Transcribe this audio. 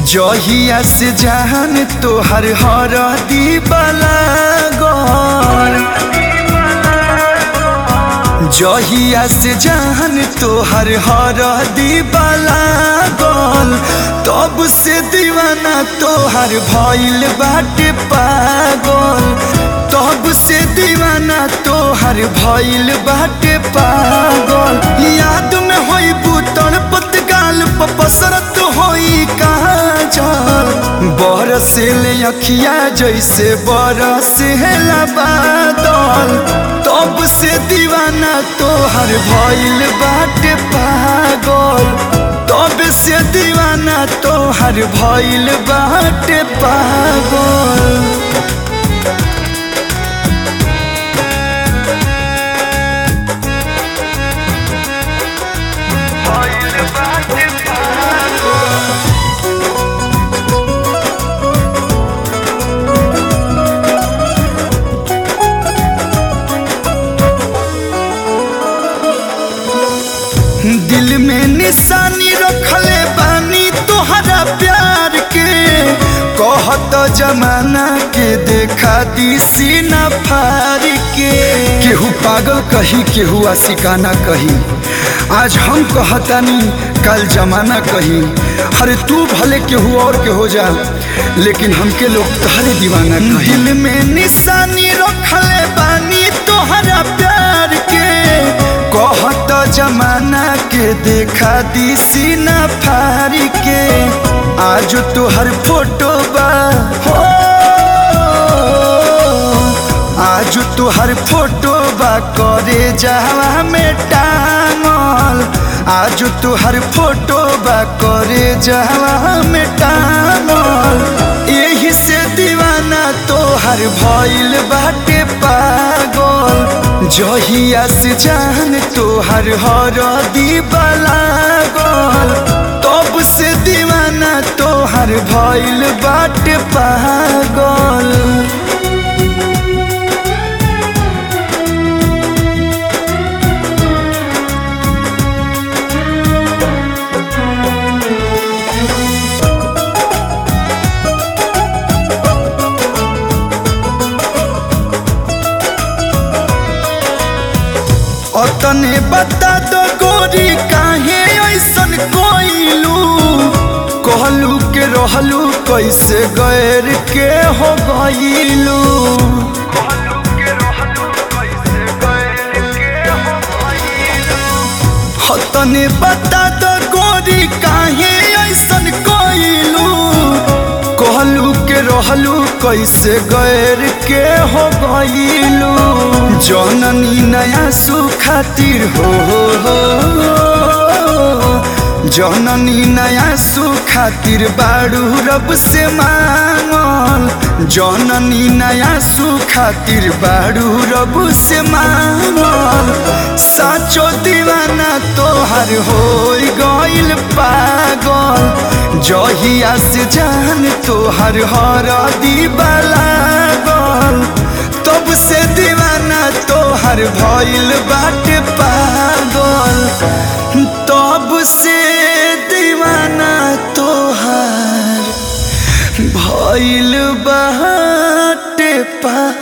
जहिया से जहान तोहर हर दीवाला गौर जहिया से जहान तोहर हर दीवाला गौल तब से दीवाना तोहर भइल बाटे पागल तब से दीवाना तोहर भइल बाटे पागल याद में होई बुतल पतगाल पसरत होई काजल बरस ले अखिया जैसे बरस हेला बादल तब से दीवाना तोहर भइल बाटे पागल तब से दीवाना तोहर भइल बाटे पागल दिल में निशानी रखले बानी तोहरा प्यार के कहत जमाना के देखा दी सीना फार के केहू पागल कही केहू आशिकाना कही आज हम कहतानी कल जमाना कही अरे तू भले केहू और के हो जा लेकिन हमके लोग तहरे दीवाना कही दिल में निशानी रखले बानी तोहरा प्यार के कहत जमाना के देखा दी सीना फारी के आज तोहर फोटो बा हो आज तोहर फोटो बा करे जावा में टांगल आज तोहर फोटो बा करे जावा में टांगल यही से दीवाना तोहर भइल बाटे पागल जहिया से जान तोहर हर दीवाला गल तब से दीवाना तोहर भइल बाटे पागल अतने बता दो गोरी काहे ऐसन कोइलू कहलू के रहलू कैसे गैर के हो गईलू तने बता दो गोरी काहे ऐसन कोइलू कहलू के रहलू कैसे गैर के हो गईलू जननी नया सुखातिर हो हो जननी नया सुखातिर बाड़ू रब से मांगल जननी नया सुखातिर बाड़ू रब से मांगल साचो दीवाना तोहर हो गइल पागल जहिया से जान तोहर हर दीवाला गल तब से दीवाना तोहर भइल बाटे पागल तब से दीवाना तोहर भइल बाटे पागल